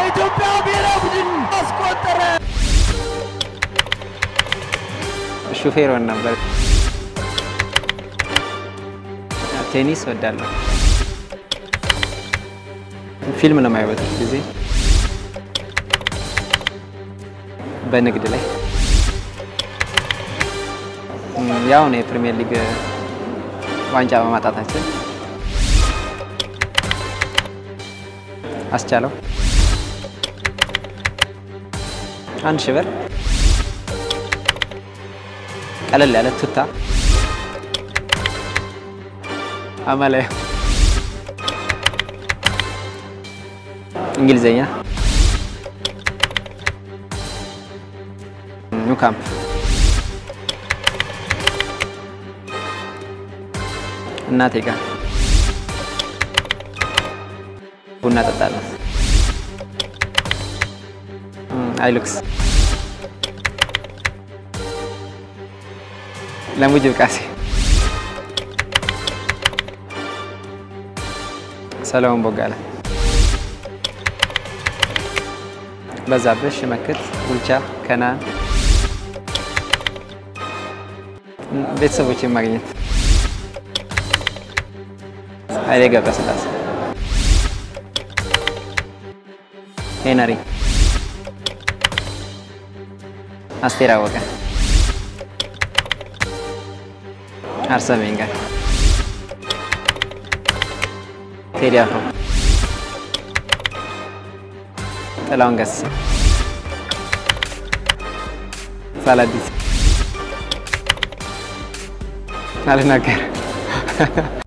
ለኢትዮጵያ ብሔራዊ ቡድን አስቆጠረ። ሹፌር ሆን ነበር። ቴኒስ ወዳለሁ። ፊልም ነው የማየው በትርፍ ጊዜ። በንግድ ላይ ያው ነው የፕሪሚየር ሊግ ዋንጫ በማጣታችን አስቻለው አንድ ሺህ ብር ቀለል ያለ ቱታ አማላይ እንግሊዘኛ ኒው ካምፕ እናቴ ጋር ቡና ጠጣለን። አይሉክስ ለሙጅብ ቃሴ ሰለሞን ቦጋለ በዛብህ ሽመክት ቡልቻ ከናን ቤተሰቦችን ማግኘት ኃይሌ ገብረስላሴ ሄነሪ አስቴር አወቀ አርሰን ቬንገር ቴዲ አፍሮ ጥላሁን ገሰሰ ሳላዲስ አልናገርም